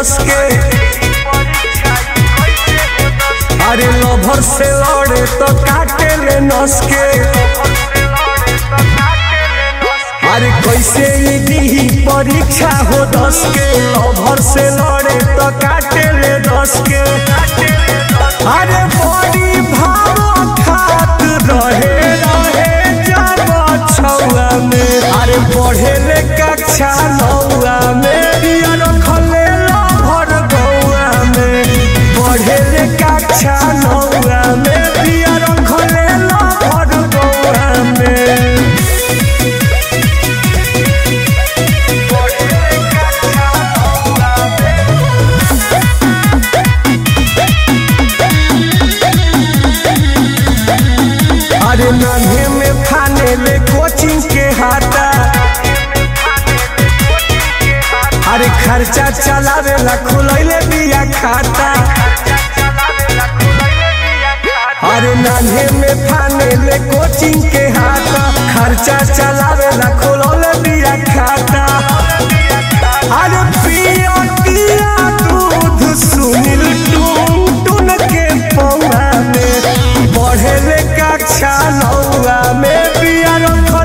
दस के अरे लभर से लड़े तो काटे ले नस के अरे कैसे ई दी परीक्षा हो दस के लभर से लड़े तो काटे ले दस के अरे बड़ी भाव खात रहे रहे जब छौआ में अरे पढ़े ले कक्षा नौआ में दिया रखले लभर गौआ में पढ़े ले कक्षा नौआ में दिया रखले लभर गौआ में अरे नन्हे में फाने ले कोचिंग के हाथा अरे खर्चा चलावे ला खुलैले बिया खाता अरे नन्हे में फाने ले कोचिंग के हाथा खर्चा चलावे ला खुलौले बिया खाता अरे पिया पिया दूध सुनील टून टून के पौआ में बढ़े ले कक्षा नौआ में पिया रख